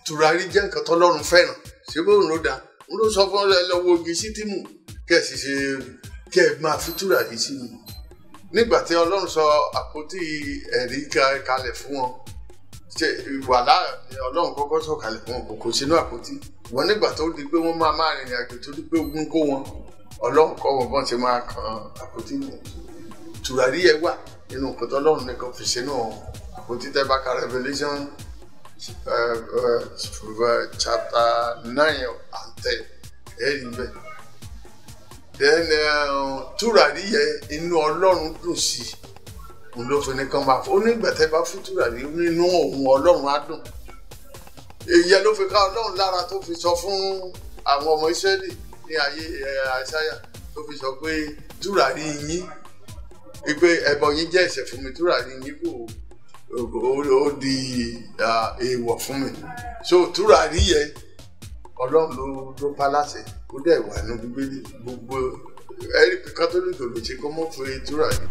tùràrí jẹ́ nǹkan tọ́lọ́run fẹ́ràn ṣé bóun ló dáa n ló sọ fún ẹ lọ́wọ́ ogi sítìmù kẹ́ ẹ̀ sì ṣe kẹ́ ẹ máa fi tùràrí sínú nígbà tí ọlọ́run sọ àpótí ẹ̀rí ka- kalẹ̀ fún wọn ṣe wàhálà ni ọlọ́run kọ́kọ́ sọ kalẹ̀ fún wọn kò kó sínú àpótí wọn nígbà tó di pé wọ́n máa máa rìnrìn àjò tó di pé ogun kó wọn ọlọ́run kọ́ wọn bọ́n ṣe máa kan àpótí nù tùràrí yẹn wà nínú nǹkan tó ọlọ́run nìkan fi sínú àpótí tẹ́ bá ka Revelation uh, uh, chapter nine and ten ẹ̀rí bẹ́ẹ̀ then uh, tùràrí yẹn inú ọlọ́run dùn sí i òun ló fi ní kán máa fọ onígbàtẹ́ bá fún tùràrí nínú òun ọlọ́run á dùn èyí ló fi ká ọlọ́run lára tó fi sọ fún àwọn ọmọ ìsírẹ́lì ní ayé àṣàyà tó fi sọ pé tùràrí yín wípé ẹbọ yín jẹ́ ẹ̀ṣẹ̀ fún mi tùràrí yín kò ó ó di ah, èèwọ̀ fún mi so tùràrí yẹn ọlọ́run ló ló pa láṣẹ ó dẹ̀ wà ní bíbélì gbogbo ẹ̀rí kátólíkì ló ṣe kó mọ́ fún tùràrí.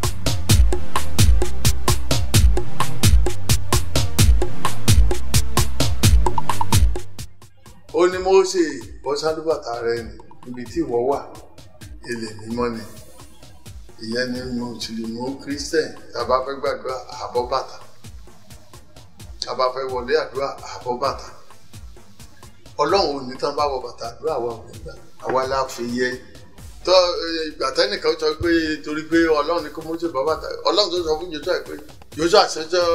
ó ní Mósè bọ́ sálúbàtà rẹ nì níbi tí ìwọ wà ilẹ̀ mímọ́ ni ìyẹn ni mùsùlùmí christian tàbá fẹ́ gbàdúrà àbọ̀ bàtà tàbá fẹ́ wọlé àdúrà àbọ̀ bàtà ọlọ́run ò ní tán bá wọ bàtà àdúrà wa ò ní gbà àwa la fi yẹ tọ́ ìgbà tẹ́nìkan sọ pé torí pé ọlọ́run ní kó Mósè bọ́ bàtà ọlọ́run tó sọ fún Jóṣúà pé Jóṣúà àṣẹjọ́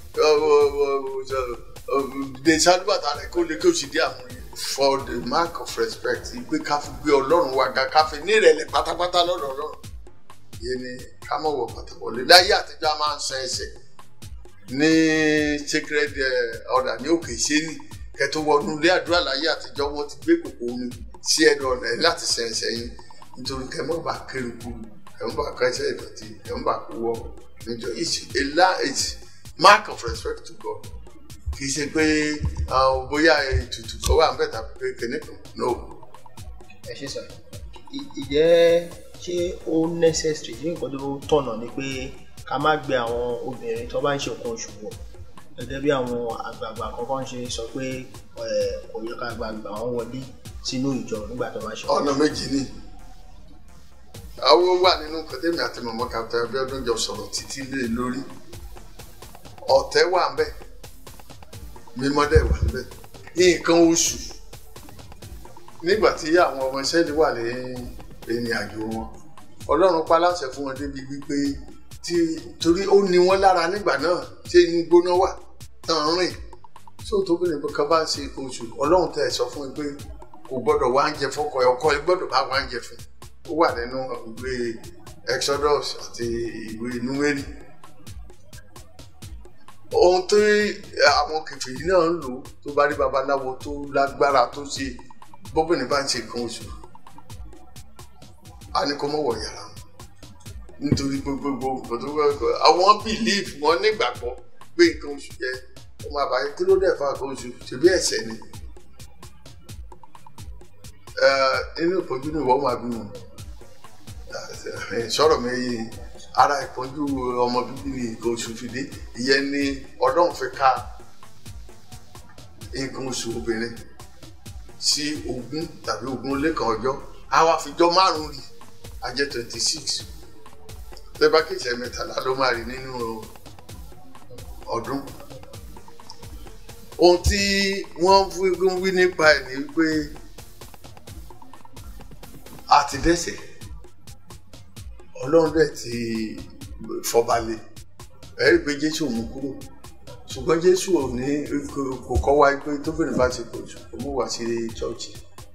de sálúbàtà rẹ kó lè kó sì dé àwọn yẹn for the mark of respect ìgbé ká fi gbé ọlọ́run wa ga ká fi nírẹ̀lẹ̀ pátápátá lọ́dọ̀ ọlọ́run yẹn ni ká mọ̀ wọ bàtà wọlé láyé àtijọ́ a máa ń san ẹsẹ̀ ní sacred eh, order ní òkè ìṣẹ́ni kẹtù wọnú ilé àdúrà láyé àtijọ́ wọ́n ti gbé kòkó omi sí ẹnu ọ̀nà yìí láti san ẹsẹ̀ yín nítorí kẹmọ́ bá kéré kú kẹmọ́ bá kẹsẹ̀ ìdọ̀tí kẹmọ́ bá kú wọ níjọ it's a la it's mark of respect to God kì í ṣe pé ah, bóyá ètùtù kan wà ń bẹ̀ tàbí pé kìnìkan no. ẹ ṣe sọ ì- ìjẹ́ ṣé ó necessary ṣé nǹkan tó tọ̀nà ni pé ká má gbé àwọn obìnrin tó bá ń ṣe nǹkan oṣù wọ̀ gẹ́gẹ́ bí àwọn àgbààgbà kankan ṣe sọ pé ẹ̀, kò yẹ ká gbàgbà wọn wọlé sínú ìjọ nígbà tó bá ṣe ọ̀nà méjì ni àwọn wà nínú kọ́tẹ́mì àti mọ̀mọ́ Captain Abíọ́dún jọ sọ̀rọ̀ títí lé lórí ọ̀tẹ̀ wà ń bẹ̀ mímọ́dẹ̀ wà ń bẹ̀ nǹkan oṣù nígbà tí àwọn ọmọ Ísírẹ́lì wà ní ìrìn àjò wọn Ọlọ́run pa láṣẹ fún wọn débi wípé tí torí ó ní wọn lára nígbà náà ṣé inú gbóná wà tán rìn tó tóbìnrin kan bá ń ṣe nǹkan oṣù Ọlọ́run tẹ̀ sọ fún mi pé kò gbọ́dọ̀ wá oúnjẹ fọ́kọ ẹ̀ ọkọ ẹ̀ gbọ́dọ̀ bá wá oúnjẹ fún ó wà nínú ìwé Exodus àti ìwé Númérì ohun tí àwọn kèfèrí náà ń lò tó bá rí babaláwo tó lágbára tó ṣe bóbìnrin bá ń ṣe nǹkan oṣù a ní kó mọ̀ wọ̀ yàrá wọn nítorí gbogbo nǹkan tó gbogbo àwọn bìlíìfù wọn nígbàgbọ́ pé nǹkan oṣù jẹ́ ọmọ àbáyé kí ló dẹ̀ fa nǹkan oṣù ṣebí ẹ̀ṣẹ̀ ni Eh, inú ìpọ́njú ni ìwọ́n máa bí wọn sọ̀rọ̀ mi ara ìpọ́njú ọmọ bíbí ni nǹkan oṣù fi dé ìyẹn ni ọlọ́run fi ká nǹkan oṣù obìnrin sí ogún tàbí ogún lẹ́kan ọjọ́ àwa fìjọ márùn-ún rí a jẹ́ twenty six lẹ́bàá kìsẹ̀ mẹ́tàlá ló máa rí nínú ọdún ohun tí wọ́n wí nípa ẹ̀ ni wípé a ti dẹ́ṣẹ̀ ọlọ́run dẹ̀ ti fọbalẹ̀ ẹ̀rí pé jésù mú kúrò ṣùgbọ́n jésù ò ní kò kọ́ wa pé tóbìnrin bá ti pọ̀ jù kó mú wá sí chọ́ọ̀chì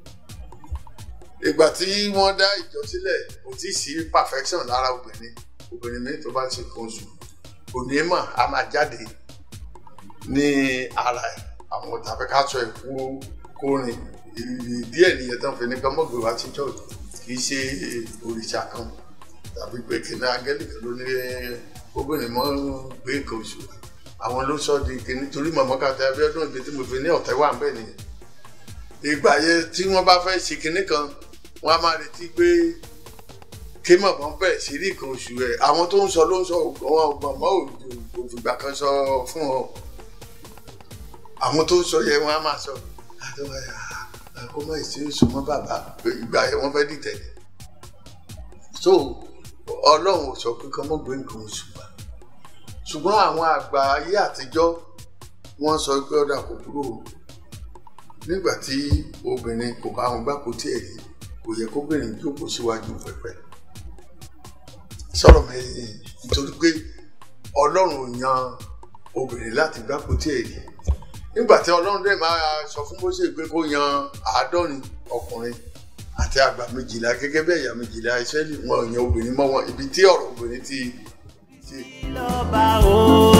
ìgbà tí wọ́n dá ìjọ sílẹ̀ kò tí ì sí perfection lára obìnrin obìnrin mi tó bá ti kàn oṣù kò ní mà á máa jáde ní ara ẹ̀ àwọn tàbí ká sọ ẹ̀ kú kó rìn díẹ̀ nìyẹn tán fi ní kán mọ̀gbé wá sí chọ́ọ̀chì kì í ṣe òrìṣà kan tàbí pé kìnìún angẹ́lì kan ló ní obìnrin mọ́ gbé nǹkan oṣù àwọn ló sọ di kìnìún torí mọ̀mọ́ Captain Abíọ́dún ibi tí mo fi ní ọ̀tẹ̀ wà ń bẹ̀ nìyẹn ìgbà yẹn tí wọ́n bá fẹ́ ṣe kìnìún kan wọ́n á máa retí pé kí mọ̀mọ́ bẹ̀rẹ̀ sí rí nǹkan oṣù rẹ̀ àwọn tó ń sọ ló ń sọ wọn mọ̀mọ́ òfìgbà kan sọ fún ọ àwọn tó sọ yẹ wọn á máa sọ àtọwọ ẹ kó má ìṣe oṣù mọ bàbá ìgbà yẹn wọn fẹẹ dìtẹ̀ ni so Ọlọ́run ò sọ pé kọ́ mọ́ gbé nǹkan oṣù wa ṣùgbọ́n àwọn àgbà ayé àtijọ́ wọ́n sọ pé ọ̀dà kò kúrò nígbà tí obìnrin kò bá wọn gbà kó tiẹ̀ rí kò yẹ kóbìnrin jókòó síwájú pẹpẹ sọ̀rọ̀ mi nítorí pé Ọlọ́run ò yan obìnrin láti gbà kó tiẹ̀ rí nígbà tí Ọlọ́run dẹ̀ máa sọ fún Mósè pé kó yan àádọ́rin ọkùnrin àti àgbà méjìlá gẹ́gẹ́ bẹ́ẹ̀ ìyá méjìlá Ísírẹ́lì wọn ò yan obìnrin mọ́ wọn ibi tí ọ̀rọ̀ obìnrin ti ti lọ́ba o.